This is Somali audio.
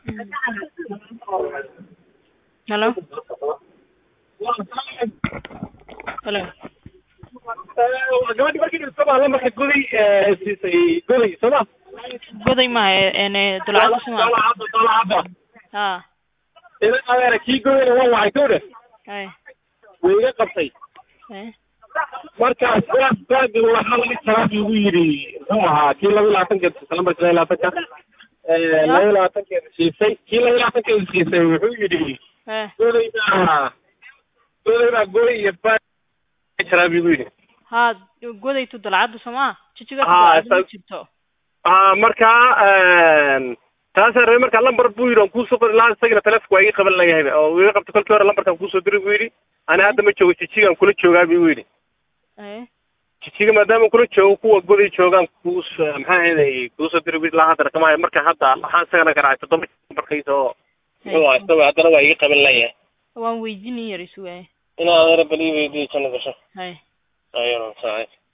Hello? Hello? gabadhi markii dhintaba lambarka goday siisay goday sooma Goday maaha een dulcada suma. dolacada dolacada Ha. ina adeera kii godayna waa wacay gawdha Hay. way iga qabtay Hay. markaas baag baaga waxaa laga jawaab igu yidhi muxuu ahaa kii laba iyo labaatankeeda lambarka laba iyo labaatanka laba iyo labaatankeeda siisay kii laba iyo labaatankeeda siisay wuxuu yidhi Hay. godayda godayda goday iyo baag jaraab igu yidhi Ha godaytu dulcada suma. Jijiga Ha, dulcada sa- jirto. ah markaa taasa rabe markaa lambar buu yidhi on kuusoo qori lahaa isagana telefonka waa iga qaban layahay oo iga qabta kolkii hore lambarkan kuusoo diray buu yidhi ani hadda ma joogo jijigaan kula joogaa buu yidhi Hay. jijiga maadaama kula joogo kuwa goday joogaan kuus maxaa ahaday kuusoo diray buu yidhi laa haddana kama hayo marka hadda waxaan isagana garaacay toddoba lambarkiisa oo muxuu ahaa isaga haddana waa iga qaban layahay Waan weydiin yar isu waay. inaad adeera bal ii weydiiyo jana gasho Hay. ayano saay